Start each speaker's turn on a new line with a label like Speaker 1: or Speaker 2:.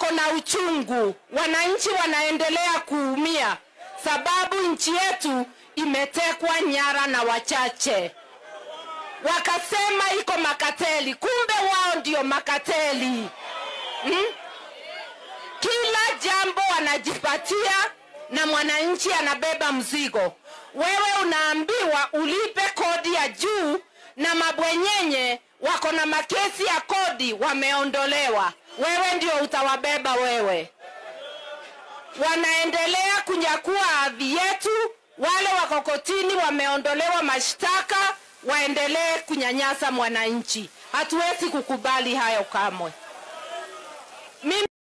Speaker 1: wako na uchungu, wananchi wanaendelea kuumia sababu nchi yetu imetekwa nyara na wachache. Wakasema iko makateli, kumbe wao ndio makateli hmm? Kila jambo wanajipatia na mwananchi anabeba mzigo. Wewe unaambiwa ulipe kodi ya juu, na mabwenyenye wako na makesi ya kodi wameondolewa, wewe ndio utawabeba wewe. Wanaendelea kunyakua ardhi yetu, wale wako kotini wameondolewa mashtaka, waendelee kunyanyasa mwananchi. Hatuwezi kukubali hayo kamwe. Mimi